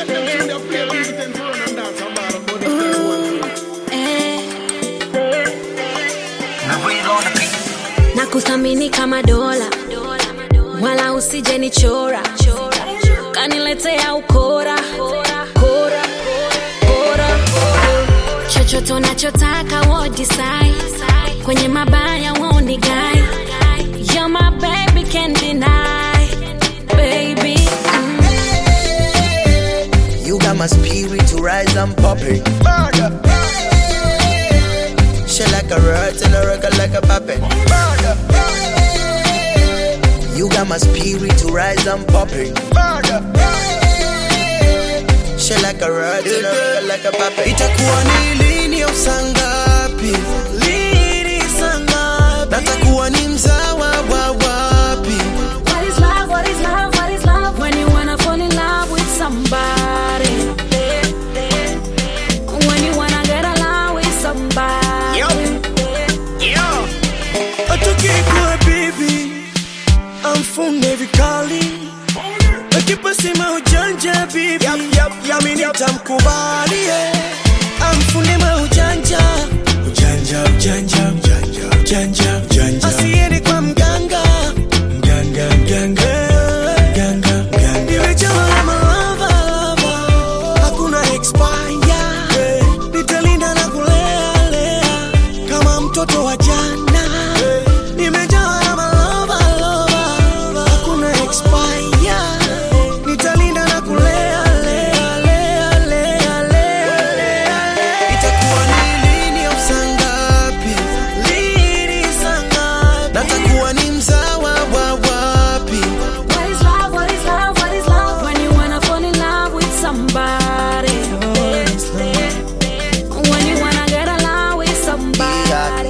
na kuthamini kama dola wala usije nichora kaniletea ukora kora kora chochote unachotaka wo decide kwenye mabaya woni guy You're my baby can't deny baby mm. You got my spirit to rise and pop it. Shit like a rat and a record like a puppet. You got my spirit to rise and pop it. Shit like a rat and a record like a puppet. Itakuwa ni lini au saa ngapi? Lini saa ngapi? Natakuwa ni mzawa wa wapi? What is love? What is love? What is love? When you wanna fall in love with somebody. When you wanna get along with somebody. Atukikuwa bibi amfunge vikali akipasima ujanja bibi yami nitamkubali yeah. amfunge maujanja ujanja ujanja ujanja ujanja ujanja asiende kwa mganga mganga mganga mganga mganga nimejawa na malava hakuna expire nitalinda na kulea lea kama mtoto wa jana nimejawa na malava lova hakuna expire nitalinda na kulea lea lea lea lea lea itakuwa ni lini au saa ngapi lini saa ngapi natakuwa ni mzawa wa wapi What is love? What is love? What is love? When you wanna fall in love with somebody. When you wanna get along with somebody.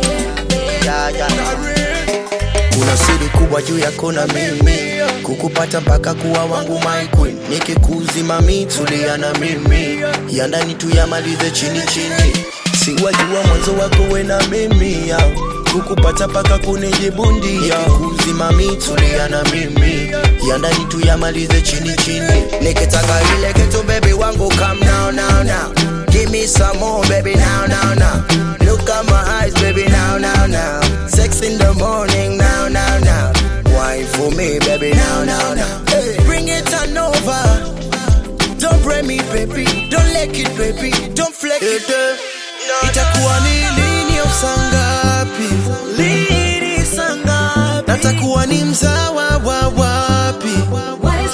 kuna siri kubwa juu yako na mimi kukupata mpaka kuwa wangu my queen nikikuzima mi tulia na mimi ya ndani tuyamalize chini chini siwajua mwanzo wako we na mimi ya kukupata mpaka kunijibundia kuzima mi tulia na mimi ya ndani tuyamalize chini chini nikitaka ile kitu baby wangu come now now now give me some more baby now now now look at my eyes baby now now now sex in the morning now now now wine for me baby now now now hey, bring it on over don't break me baby don't let it baby don't flex it itakuwa ni lini au saa ngapi lini saa ngapi natakuwa ni mzawa wa wapi What